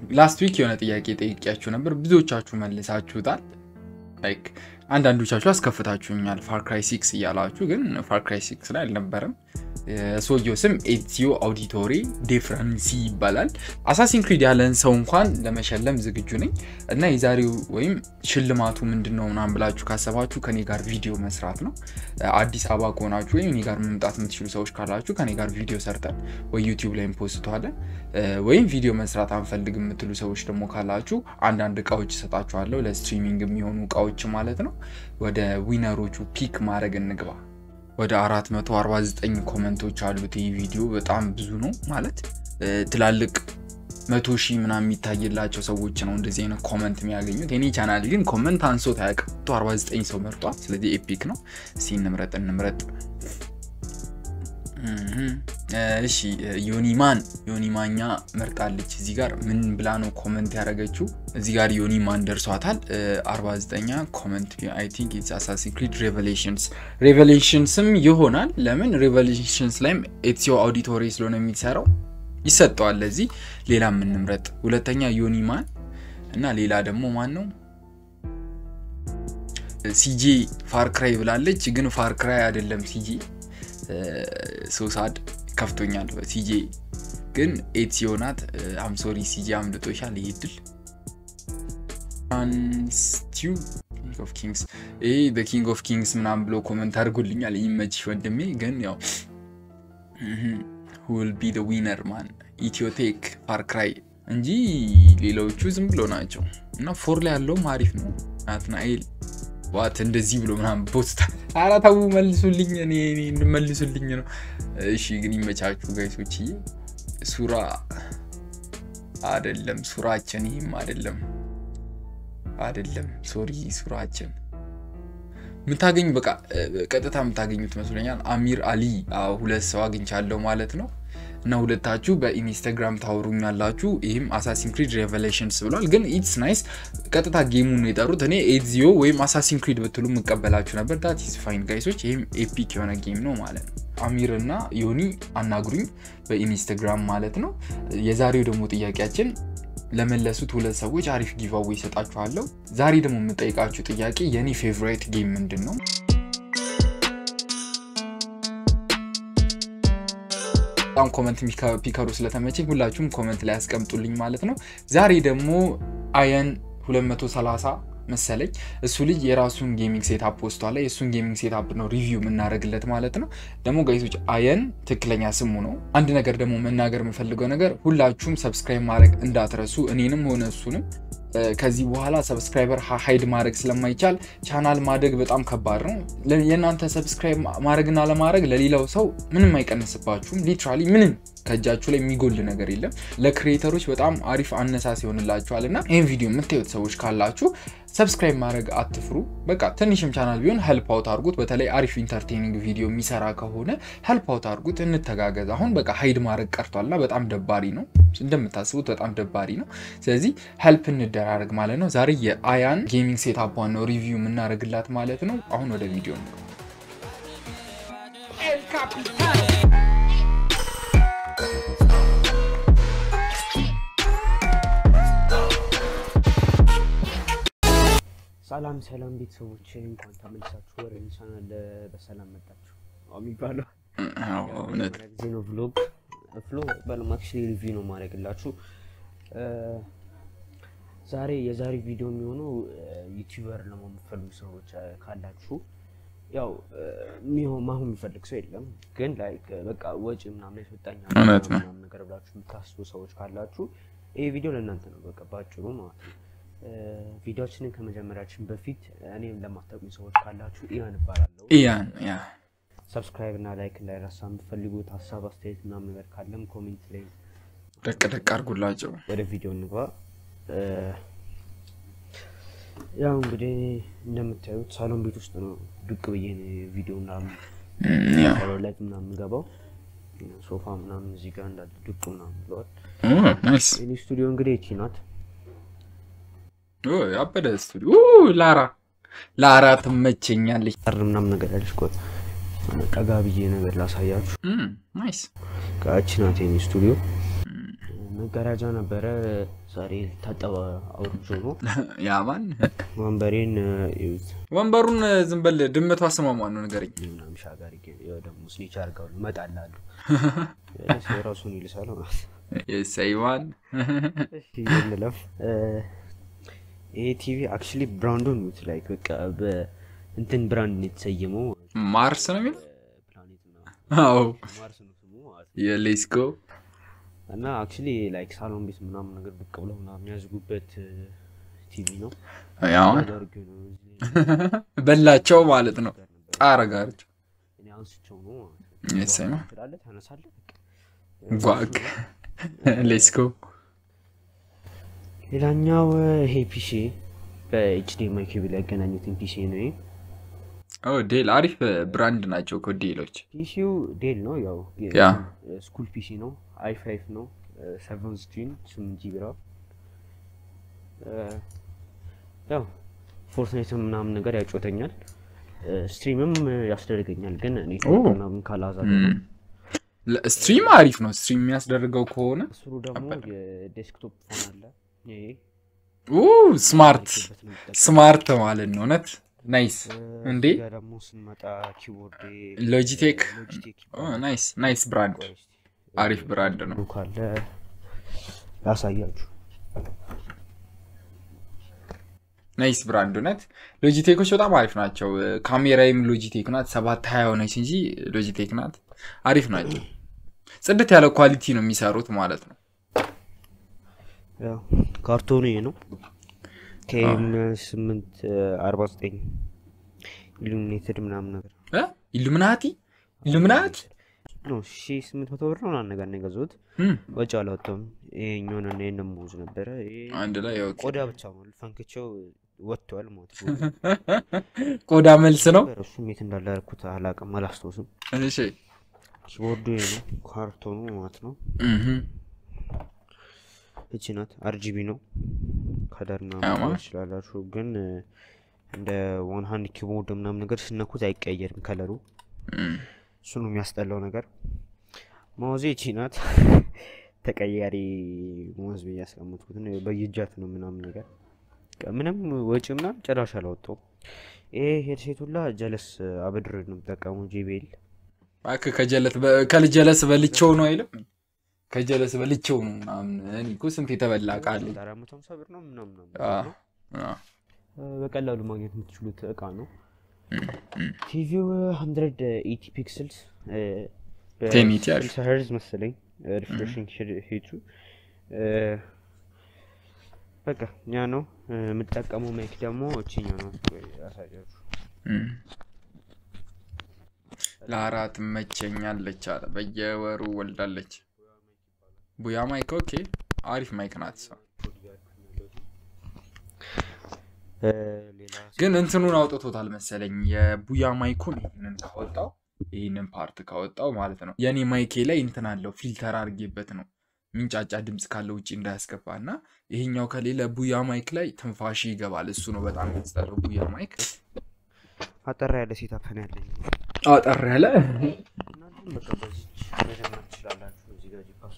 ላስት ዊክ የሆነ ጥያቄ ጠይቄያችሁ ነበር። ብዙዎቻችሁ መልሳችሁታል። ላይክ አንዳንዶቻችሁ አስከፍታችሁኛል ፋርክራይ ሲክስ እያላችሁ፣ ግን ፋርክራይ ሲክስ ላይ አልነበረም። የሰውየው ስም ኤዚዮ አውዲቶሪ ዴፍረንሲ ይባላል። አሳሲን ክሪድ ያለን ሰው እንኳን ለመሸለም ዝግጁ ነኝ እና የዛሬው ወይም ሽልማቱ ምንድን ነው ምናምን ብላችሁ ካሰባችሁ ከኔ ጋር ቪዲዮ መስራት ነው። አዲስ አበባ ከሆናችሁ ወይም እኔ ጋር መምጣት የምትችሉ ሰዎች ካላችሁ ከኔ ጋር ቪዲዮ ሰርተን ወይ ዩቲዩብ ላይ ፖስተዋለን ወይም ቪዲዮ መስራት አንፈልግ የምትሉ ሰዎች ደግሞ ካላችሁ አንዳንድ እቃዎች እሰጣችኋለሁ፣ ለስትሪሚንግ የሚሆኑ እቃዎች ማለት ነው። ወደ ዊነሮቹ ፒክ ማድረግ እንግባ። ወደ 449 ኮመንቶች አሉት። ይህ ቪዲዮ በጣም ብዙ ነው ማለት ትላልቅ መቶ ሺህ ምናምን የሚታይላቸው ሰዎች ነው እንደዚህ አይነት ኮመንት የሚያገኙት። የኔ ቻናል ግን ኮመንት አንሶት አያውቅም። 49 ሰው መርጧል። ስለዚህ ኤፒክ ነው። እስኪ እንምረጥ እንምረጥ። እሺ ዮኒማን ዮኒማኛ መርጣለች። እዚህ ጋር ምን ብላ ነው ኮመንት ያደረገችው? እዚህ ጋር ዮኒማን ደርሷታል 49ኛ ኮመንት አይ ቲንክ ኢትስ አሳሲን ክሪድ ሬቨሌሽንስ ሬቨሌሽንስም ይሆናል። ለምን ሬቨሌሽንስ ላይም ኤትሲዮ አውዲቶሪ ስለሆነ የሚሰራው ይሰጠዋል። ለዚህ ሌላ የምንምረጥ ሁለተኛ ዮኒማን እና ሌላ ደግሞ ማን ነው ሲጄ ፋርክራይ ብላለች። ግን ፋርክራይ አይደለም ሲጄ ሶሳድ ከፍቶኛል። ሲጄ ግን ኤትሲዮ ናት። አምሶሪ ሲጄ አምልጦሻል። ይሄ ድል ስቲው ኪንግ ኦፍ ኪንግስ ይሄ በኪንግ ኦፍ ኪንግስ ምናምን ብሎ ኮመንት አድርጎልኛል። ይመችሽ ወንድሜ። ግን ያው ሁል ቢ ዊነር ማን ኢትዮቴክ ፋርክራይ እንጂ ሌሎቹ ዝም ብሎ ናቸው። እና ፎር ላይ ያለውም አሪፍ ነው። ናትናኤል ዋት እንደዚህ ብሎ ምናምን ፖስት ኧረ ተው መልሱልኝ፣ እኔ መልሱልኝ ነው። እሺ ግን ይመቻችሁ ጋይሶች። ሱራ አደለም ሱራችን፣ ይህም አደለም አደለም፣ ሶሪ ሱራችን የምታገኙ በቃ ቀጥታ የምታገኙት መስሎኛል። አሚር አሊ ሁለት ሰው አግኝቻለሁ ማለት ነው። እና ሁለታችሁ በኢንስታግራም ታወሩኛላችሁ። ይህም አሳሲን ክሪድ ሬቨሌሽንስ ብሏል። ግን ኢትስ ናይስ ቀጥታ ጌሙን የጠሩት እኔ ኤዚዮ ወይም አሳሲን ክሪድ ብትሉ የምቀበላችሁ ነበር። ዳት ኢዝ ፋይን ጋይሶች። ይህም ኤፒክ የሆነ ጌም ነው ማለት ነው። አሚር እና ዮኒ አናግሩኝ በኢንስታግራም ማለት ነው። የዛሬው ደግሞ ጥያቄያችን ለመለሱት ሁለት ሰዎች አሪፍ ጊቫዌ ይሰጣችኋለሁ። ዛሬ ደግሞ የምጠይቃችሁ ጥያቄ የኔ ፌቨራይት ጌም ምንድን ነው? በጣም ኮመንት ፒከሩ ስለተመቸኝ ሁላችሁም ኮመንት ላይ ያስቀምጡልኝ ማለት ነው። ዛሬ ደግሞ አየን 230 መሰለኝ እሱ ልጅ የራሱን ጌሚንግ ሴታፕ ወስቷል። የእሱን ጌሚንግ ሴታፕ ነው ሪቪው የምናደርግለት ማለት ነው። ደግሞ ጋይሶች አየን ትክክለኛ ስሙ ነው። አንድ ነገር ደግሞ መናገር የምፈልገው ነገር ሁላችሁም ሰብስክራይብ ማድረግ እንዳትረሱ፣ እኔንም ሆነ እሱንም ከዚህ በኋላ ሰብስክራይበር ሀይድ ማድረግ ስለማይቻል ቻናል ማደግ በጣም ከባድ ነው። የእናንተ ሰብስክራይብ ማድረግና ለማድረግ ለሌላው ሰው ምንም አይቀንስባችሁም። ሊትራሊ ምንም ከእጃችሁ ላይ የሚጎል ነገር የለም። ለክሪኤተሮች በጣም አሪፍ አነሳስ ይሆንላችኋል እና ይህን ቪዲዮ የምታዩት ሰዎች ካላችሁ ሰብስክራይብ ማድረግ አትፍሩ። በቃ ትንሽም ቻናል ቢሆን ሄልፕ አውት አድርጉት። በተለይ አሪፍ ኢንተርቴኒንግ ቪዲዮ የሚሰራ ከሆነ ሄልፕ አውት አድርጉት፣ እንተጋገዝ። አሁን በቃ ሀይድ ማድረግ ቀርቷልና በጣም ደባሪ ነው፣ እንደምታስቡት በጣም ደባሪ ነው። ስለዚህ ሄልፕ እንደራረግ ማለት ነው። ዛሬ የአያን ጌሚንግ ሴታፓን ነው ሪቪው የምናደርግላት ማለት ነው። አሁን ወደ ቪዲዮ ነው። ሰላም ሰላም ቤተሰቦች እንኳን ተመልሳችሁ ወደ ቻናል በሰላም መጣችሁ። የሚባለው እውነት ጊዜ ነው። ቭሎግ ፍሎ በለማክሽ ሪቪው ነው ማድረግላችሁ። ዛሬ የዛሬ ቪዲዮ የሚሆነው ዩቲዩበር ለመሆን የምትፈልጉ ሰዎች ካላችሁ ያው ሚሆን ማሁን የሚፈልግ ሰው የለም፣ ግን ላይክ በቃ ወጪ ምናምን ያስወጣኛል እውነት ነው። ምናምን ነገር ብላችሁ የምታስቡ ሰዎች ካላችሁ ይሄ ቪዲዮ ለእናንተ ነው። በቃ ባጭሩ ማለት ነው። ቪዲዮችንን ከመጀመሪያችን በፊት እኔም ለማታውቁኝ ሰዎች ካላችሁ ኢያን እባላለሁ። ኢያን ያ ሰብስክራይብ እና ላይክ እንዳይረሳ። የምትፈልጉት ሀሳብ አስተያየት ምናምን ነገር ካለም ኮሜንት ላይ ደቅ ደቅ አድርጉላቸው። ወደ ቪዲዮ እንግባ። ያው እንግዲህ እንደምታዩት ሳሎን ቤት ውስጥ ነው ዱቅ ብዬ ቪዲዮ ምናምን ያ ላይ ምናምን ገባው ሶፋ ምናምን እዚህ ጋር እንዳለ ዱቅ ምናምን ብለዋል። ናይስ የኔ ስቱዲዮ እንግዲህ እቺ ናት። ያበደ ስቱዲዮ ላራ ላራ ትመቸኛለች። ጠር ምናምን ነገር ያለች ቆይ ጠጋ ብዬ ነገር ላሳያችሁ። ናይስ እቺ ናት የኔ ስቱዲዮ እና መጋረጃ ነበረ ዛሬ ታጠበ አውርጆ ነው። ያማን ወንበሬን እዩት ወንበሩን ዝም በል ድመቷ ስሟ ማን ነው ንገረኝ። ምናምን ሻጋሪ ያው ደግሞ ስኒች አድርገው እመጣልሃለሁ ራሱን ይልሳል ማለት ሰይማን እሺ እንለፍ። ይሄ ቲቪ አክቹሊ ብራንዱን ዩት ላይክ በቃ በእንትን ብራንድ ነው የተሰየመው ማርስ ነው የሚለው ፕላኔት ምናምን አዎ ማርስ ነው ስሙ ማለት ነው። የሌስኮ እና አክቹሊ ላይክ ሳሎን ቤት ምናምን ነገር ብቅ ብለው ምናምን የሚያዝጉበት ቲቪ ነው። ያማን አደርግ ነው እዚህ በላቸው ማለት ነው። ጋር ነበር። ጣረ ጋር እኔ አንስቼው ነው ማለት ነው። የሰማ ትላለህ፣ ታነሳለህ። በቃ ጓግ ሌስኮ ሌላኛው ይሄ ፒሲ በኤችዲኤምአይ ኬብል ያገናኙትን ፒሲ ነው። ይሄ ኦ ዴል አሪፍ ብራንድ ናቸው እኮ ዴሎች። ፒሲው ዴል ነው፣ ያው ያ ስኩል ፒሲ ነው። አይ ፋይቭ ነው፣ ሰቨን ስክሪን ስምንት ጂቢ ራም። ያው ፎርትናይት ምናምን ነገር ያጮተኛል፣ ስትሪምም ያስደርገኛል። ግን እኔ ኦ። ምናምን ካላዛ ስትሪም አሪፍ ነው። ስትሪም የሚያስደርገው ከሆነ ስሩ ደግሞ የዴስክቶፕ ፎን አለ። ይሄ ኡ ስማርት በት ነው የምጠቀመው። ስማርት ማለት ነው። እውነት ናይስ። እንዴ እዚህ ጋር ደግሞ ስንመጣ ኪቦርድ ሎጂቴክ ሎጂቴክ ኦ ናይስ ናይስ ብራንድ አሪፍ ብራንድ ነው። ካለ ያሳያችሁ። ናይስ ብራንድ እውነት። ሎጂቴኮች በጣም አሪፍ ናቸው። ካሜራይም ሎጂቴክ ናት። ሰባት ሀያ ሆነች እንጂ ሎጂቴክ ናት። አሪፍ ናቸው። ጽድት ያለ ኳሊቲ ነው የሚሰሩት ማለት ነው። ያው ካርቶኑ ይሄ ነው። ከኤም ስምንት አርባ ዘጠኝ ኢሉሚኔትድ ምናምን ነገር እ? ኢሉሚናቲ ኢሉሚናቲ ነው። ሺ ስምንት መቶ ብር ነው ምናምን ነገር ነው የገዛሁት። እም፣ ወጪ አላወጣሁም። ይሄኛውን እና ይሄንን ሙዝ ነበረ። ይሄ አንድ ላይ ኦኬ። ቆዳ ብቻ ነው ፈንክቸው ወጥቷል ማለት ነው። ቆዳ መልስ ነው። እሱም የት እንዳለ ያደረኩት አላውቅም፣ አላስታውስም። እሺ ኪቦርዱ ይሄ ነው። ካርቶኑ ማለት ነው። እህ እቺ ናት። አርጂቢ ነው። ከለር አማ። ምናምን ማለት ትችላላችሁ፣ ግን እ፣ እንደ ዋን ሃንድ ኪቦርድ ምናምን ነገር ስነኩት አይቀየርም ከለሩ። እም፣ እሱ ነው የሚያስጠላው ነገር። ማውዜ እቺ ናት። ተቀያሪ ማውዝ ብዬ ያስቀመጥኩት ነው። በየእጃት ነው ምናምን ነገር በቃ ምንም ወጪ ምናምን ጭራሽ አላወጣሁም። ይሄ ሄድሴት ሁላ ጀለስ አበድር ነው የምጠቀሙ ጄቤል እባክህ ከጀለት በ- ከልጀለስ በልቼው ነው አይልም። ከጀለስ በልቼው ነው ምናምን። እኔ እኮ ስንት የተበላ ቃል አራት መቶ ሃምሳ ብር ነው ምናምን ነው አ፣ ነው። አ፣ በቀላሉ ማግኘት የምትችሉት እቃ ነው። እም፣ እም። ቲቪው 180 ፒክስልስ ቴኒቲ አሪፍ። በ60 ሄርዝ መሰለኝ ሪፍሬሽንግ ሄቱ በቃ ያ ነው እ፣ የምጠቀመው ማይክ ደግሞ እችኛው ነው ቆይ ያሳያችሁ እም። ለአራት መቸኛለች አለ በየወሩ ወልዳለች። ቡያ ማይክ ኦኬ፣ አሪፍ ማይክ ናት። እሷ እ፣ ሌላ ግን እንትኑን አውጥቶታል መሰለኝ የቡያ ማይኩን ይህንን ካወጣው ይህንን ፓርት ካወጣው ማለት ነው የእኔ ማይኬ ላይ እንትን አለው ፊልተር አድርጌበት ነው ሚንጫጫ ድምፅ ካለ ውጭ እንዳያስገባ እና ይሄኛው ከሌለ ቡያ ማይክ ላይ ትንፋሽ ይገባል። እሱ ነው በጣም የሚያስጠላው ቡያ ማይክ አጠራ ያለ ሴታፕ ነው ያለኝ አጠር ያለ እናንተም በቃ በዚህ መጀመር ትችላላችሁ። እዚህ ጋር ጂፓስ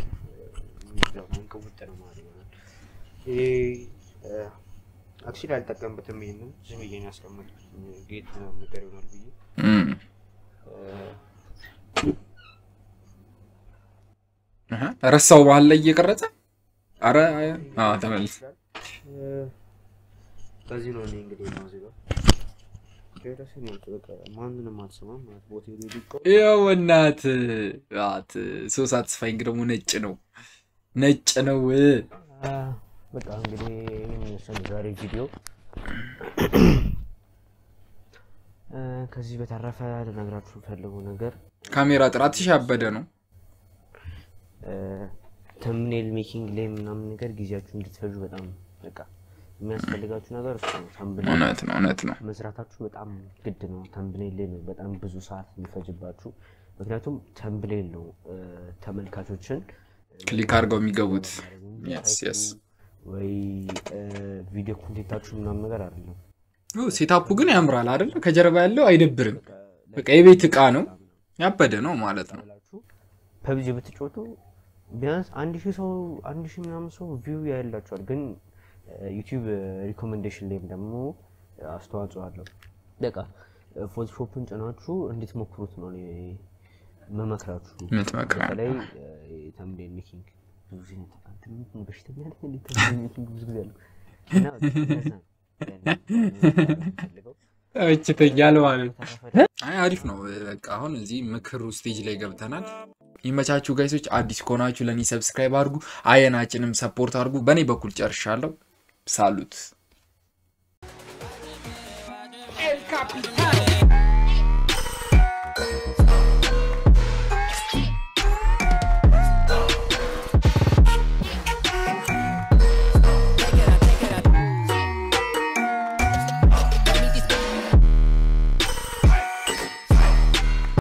መንቀውጥ ነው ማለት ይሆናል። ይሄ አክቹዋሊ አልጠቀምበትም። ይሄንን ዝም ብዬ ነው ያስቀመጥኩት ጌጥ ነገር ይሆናል ብዬ እም። እ፣ እህ፣ ረሳው ባህል ላይ እየቀረጸ አረ አዎ፣ ተመልስ እ፣ ከዚህ ነው እኔ እንግዲህ ነው እዚህ ጋር ደረሰ ነው በቃ ማንንም አልሰማም ማለት ቦታ ሊቆ ያው እናት ት ሶ ሳትስፋይንግ ደግሞ ነጭ ነው ነጭ ነው። በቃ እንግዲህ ይህን ይመስላል ዛሬ ቪዲዮ። እ፣ ከዚህ በተረፈ ልነግራችሁ የምፈልገው ነገር ካሜራ ጥራትሽ ያበደ ነው። ተምኔል ሜኪንግ ላይ ምናምን ነገር ጊዜያችሁ እንድትፈጁ በጣም በቃ የሚያስፈልጋችሁ ነገር እሱ ነው። ተምብኔል እውነት ነው እውነት ነው። መስራታችሁ በጣም ግድ ነው። ተምብኔል ላይ ነው በጣም ብዙ ሰዓት የሚፈጅባችሁ። ምክንያቱም ተምብኔል ነው እ፣ ተመልካቾችን ክሊክ አድርገው የሚገቡት Yes, yes. ወይ እ፣ ቪዲዮ ኮንቴንታችሁ ምናምን ነገር አይደለም። ሴታፑ ግን ያምራል አይደለ? ከጀርባ ያለው አይደብርም። በቃ የቤት እቃ ነው ያበደ ነው ማለት ነው። ላችሁ ፐብጂ ብትጮቱ ቢያንስ አንድ ሺህ ሰው አንድ ሺህ ምናምን ሰው ቪው ያላቸዋል። ግን ዩቲዩብ ሪኮሜንዴሽን ላይም ደግሞ አስተዋጽኦ አለው። በቃ ፎቶሾፕን ጭናችሁ እንድትሞክሩት ነው እኔ መመክራችሁ። የምትመክረው? በተለይ ተምብኔል ሜኪንግ ብዙ ጊዜ አንተ ምን በሽተኛ ነህ እንዴ? ተምብኔል ሜኪንግ ብዙ ጊዜ አለው እና እንደዛ ነው ፈልገው እችተኛል ማለት አይ አሪፍ ነው። በቃ አሁን እዚህ ምክሩ ስቴጅ ላይ ገብተናል። ይመቻችሁ ጋይሶች። አዲስ ከሆናችሁ ለእኔ ሰብስክራይብ አድርጉ፣ አየናችንም ሰፖርት አድርጉ። በእኔ በኩል ጨርሻለሁ። ሳሉት El Capitán.